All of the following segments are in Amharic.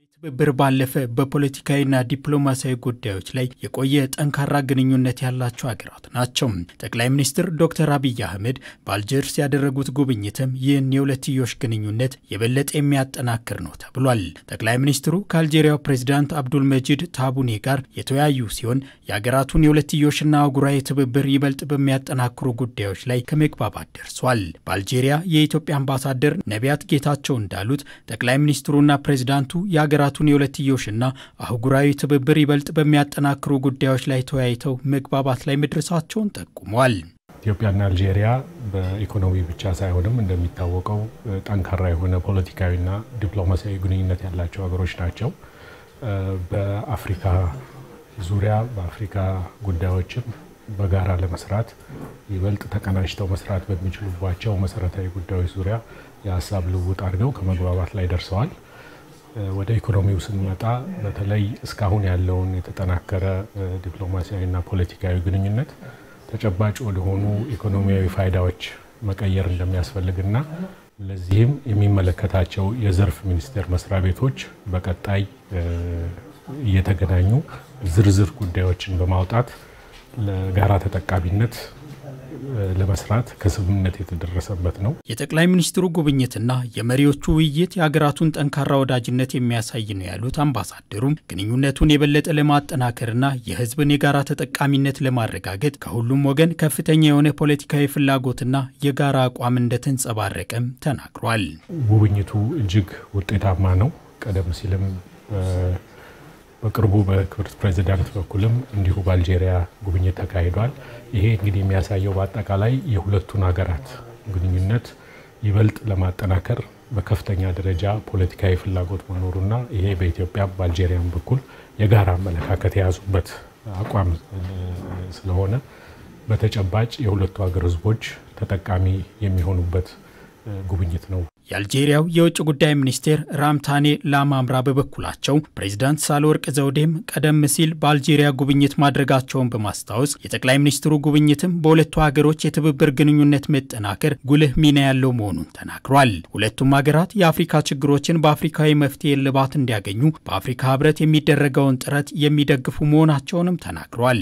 ትብብር ባለፈ በፖለቲካዊና ዲፕሎማሲያዊ ጉዳዮች ላይ የቆየ ጠንካራ ግንኙነት ያላቸው ሀገራት ናቸው። ጠቅላይ ሚኒስትር ዶክተር አብይ አህመድ በአልጀርስ ያደረጉት ጉብኝትም ይህን የሁለትዮሽ ግንኙነት የበለጠ የሚያጠናክር ነው ተብሏል። ጠቅላይ ሚኒስትሩ ከአልጄሪያው ፕሬዚዳንት አብዱል መጂድ ታቡኔ ጋር የተወያዩ ሲሆን የሀገራቱን የሁለትዮሽና አህጉራዊ ትብብር ይበልጥ በሚያጠናክሩ ጉዳዮች ላይ ከመግባባት ደርሷል። በአልጄሪያ የኢትዮጵያ አምባሳደር ነቢያት ጌታቸው እንዳሉት ጠቅላይ ሚኒስትሩና ፕሬዚዳንቱ የሀገራቱን የሁለትዮሽና አህጉራዊ ትብብር ይበልጥ በሚያጠናክሩ ጉዳዮች ላይ ተወያይተው መግባባት ላይ መድረሳቸውን ጠቁሟል። ኢትዮጵያና አልጄሪያ በኢኮኖሚ ብቻ ሳይሆንም እንደሚታወቀው ጠንካራ የሆነ ፖለቲካዊና ዲፕሎማሲያዊ ግንኙነት ያላቸው ሀገሮች ናቸው። በአፍሪካ ዙሪያ በአፍሪካ ጉዳዮችም በጋራ ለመስራት ይበልጥ ተቀናጅተው መስራት በሚችሉባቸው መሰረታዊ ጉዳዮች ዙሪያ የሀሳብ ልውውጥ አድርገው ከመግባባት ላይ ደርሰዋል። ወደ ኢኮኖሚው ስንመጣ በተለይ እስካሁን ያለውን የተጠናከረ ዲፕሎማሲያዊና ፖለቲካዊ ግንኙነት ተጨባጭ ወደሆኑ ኢኮኖሚያዊ ፋይዳዎች መቀየር እንደሚያስፈልግና ለዚህም የሚመለከታቸው የዘርፍ ሚኒስቴር መስሪያ ቤቶች በቀጣይ እየተገናኙ ዝርዝር ጉዳዮችን በማውጣት ለጋራ ተጠቃሚነት ለመስራት ከስምምነት የተደረሰበት ነው። የጠቅላይ ሚኒስትሩ ጉብኝትና የመሪዎቹ ውይይት የሀገራቱን ጠንካራ ወዳጅነት የሚያሳይ ነው ያሉት አምባሳደሩም ግንኙነቱን የበለጠ ለማጠናከርና የሕዝብን የጋራ ተጠቃሚነት ለማረጋገጥ ከሁሉም ወገን ከፍተኛ የሆነ ፖለቲካዊ ፍላጎትና የጋራ አቋም እንደተንጸባረቀም ተናግሯል። ጉብኝቱ እጅግ ውጤታማ ነው። ቀደም ሲልም በቅርቡ በክብርት ፕሬዚዳንት በኩልም እንዲሁ በአልጄሪያ ጉብኝት ተካሂዷል። ይሄ እንግዲህ የሚያሳየው በአጠቃላይ የሁለቱን ሀገራት ግንኙነት ይበልጥ ለማጠናከር በከፍተኛ ደረጃ ፖለቲካዊ ፍላጎት መኖሩና ይሄ በኢትዮጵያ በአልጄሪያም በኩል የጋራ አመለካከት የያዙበት አቋም ስለሆነ በተጨባጭ የሁለቱ ሀገር ህዝቦች ተጠቃሚ የሚሆኑበት ጉብኝት ነው። የአልጄሪያው የውጭ ጉዳይ ሚኒስቴር ራምታኔ ላማምራ በበኩላቸው ፕሬዚዳንት ሳህለወርቅ ዘውዴም ቀደም ሲል በአልጄሪያ ጉብኝት ማድረጋቸውን በማስታወስ የጠቅላይ ሚኒስትሩ ጉብኝትም በሁለቱ ሀገሮች የትብብር ግንኙነት መጠናከር ጉልህ ሚና ያለው መሆኑን ተናግሯል። ሁለቱም ሀገራት የአፍሪካ ችግሮችን በአፍሪካዊ መፍትሄ እልባት እንዲያገኙ በአፍሪካ ህብረት የሚደረገውን ጥረት የሚደግፉ መሆናቸውንም ተናግሯል።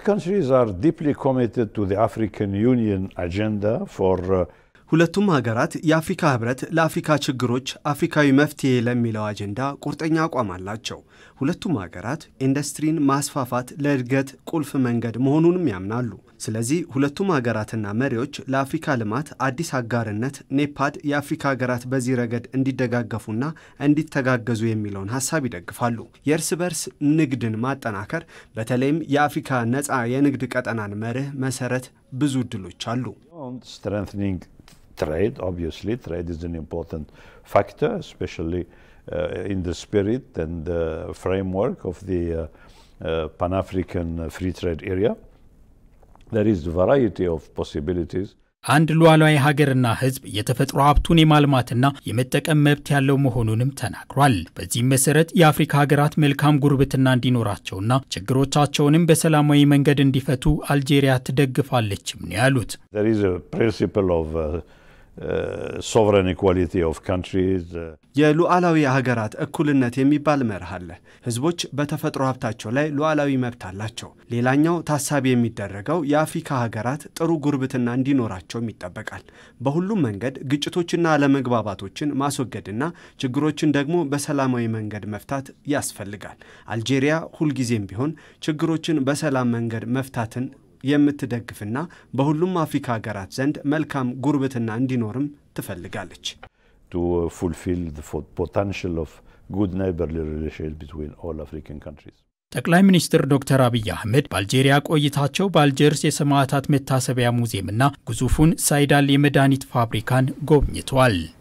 ሁለቱም ሀገራት የአፍሪካ ህብረት ለአፍሪካ ችግሮች አፍሪካዊ መፍትሄ ለሚለው አጀንዳ ቁርጠኛ አቋም አላቸው። ሁለቱም ሀገራት ኢንዱስትሪን ማስፋፋት ለእድገት ቁልፍ መንገድ መሆኑንም ያምናሉ። ስለዚህ ሁለቱም ሀገራትና መሪዎች ለአፍሪካ ልማት አዲስ አጋርነት ኔፓድ የአፍሪካ ሀገራት በዚህ ረገድ እንዲደጋገፉና እንዲተጋገዙ የሚለውን ሀሳብ ይደግፋሉ። የእርስ በርስ ንግድን ማጠናከር በተለይም የአፍሪካ ነፃ የንግድ ቀጠናን መርህ መሰረት ብዙ እድሎች አሉ። trade. Obviously, trade is an important factor, especially uh, in the spirit and uh, framework of the uh, Pan-African free trade area. There is a variety of possibilities. አንድ ሉዓላዊ ሀገርና ሕዝብ የተፈጥሮ ሀብቱን የማልማትና የመጠቀም መብት ያለው መሆኑንም ተናግሯል። በዚህም መሰረት የአፍሪካ ሀገራት መልካም ጉርብትና እንዲኖራቸውና ችግሮቻቸውንም በሰላማዊ መንገድ እንዲፈቱ አልጄሪያ ትደግፋለችም ነው ያሉት። የሉዓላዊ ሀገራት እኩልነት የሚባል መርህ አለ። ህዝቦች በተፈጥሮ ሀብታቸው ላይ ሉዓላዊ መብት አላቸው። ሌላኛው ታሳቢ የሚደረገው የአፍሪካ ሀገራት ጥሩ ጉርብትና እንዲኖራቸውም ይጠበቃል። በሁሉም መንገድ ግጭቶችና አለመግባባቶችን ማስወገድና ችግሮችን ደግሞ በሰላማዊ መንገድ መፍታት ያስፈልጋል። አልጄሪያ ሁልጊዜም ቢሆን ችግሮችን በሰላም መንገድ መፍታትን የምትደግፍና በሁሉም አፍሪካ ሀገራት ዘንድ መልካም ጉርብትና እንዲኖርም ትፈልጋለች። to fulfill the potential of good neighborly relations between all African countries. ጠቅላይ ሚኒስትር ዶክተር አብይ አህመድ በአልጄሪያ ቆይታቸው በአልጀርስ የሰማዕታት መታሰቢያ ሙዚየምና ግዙፉን ሳይዳል የመድኃኒት ፋብሪካን ጎብኝተዋል።